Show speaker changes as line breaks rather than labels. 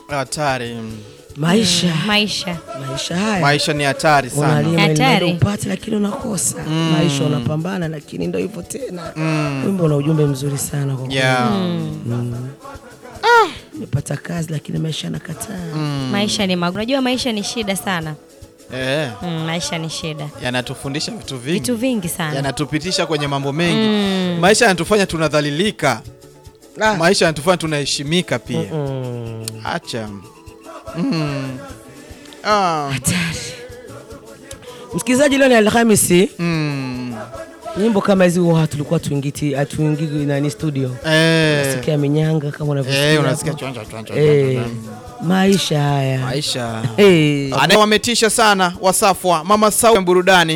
Hatari.
Maisha
Maisha.
maisha haya
Maisha ni hatari sana.
unalia
Hatari.
mali upate lakini unakosa. Maisha unapambana lakini ndio hivyo tena. Wimbo una ujumbe mzuri sana kwa kweli.
Yeah.
Nimepata kazi lakini maisha nakataa.
Maisha ni magumu. Unajua maisha ni shida sana.
Eh,
Mm, maisha ni shida.
yanatufundisha vitu vingi.
Vitu vingi sana.
yanatupitisha kwenye mambo mengi. Maisha yanatufanya tunadhalilika.
Ah.
Maisha yanatufanya tunaheshimika pia.
Mm.
Acha. Mm. Ah.
Msikilizaji, leo ni Alhamisi.
Mm.
Nyimbo kama hizi huwa tulikuwa tuingiti hatuingii nani studio.
Eh.
Sikia minyanga kama unavyosikia.
Eh, unasikia
hapo.
chonja chonja.
Eh, maisha haya.
Maisha.
Eh.
Ana wametisha sana Wasafwa, Mama Sau burudani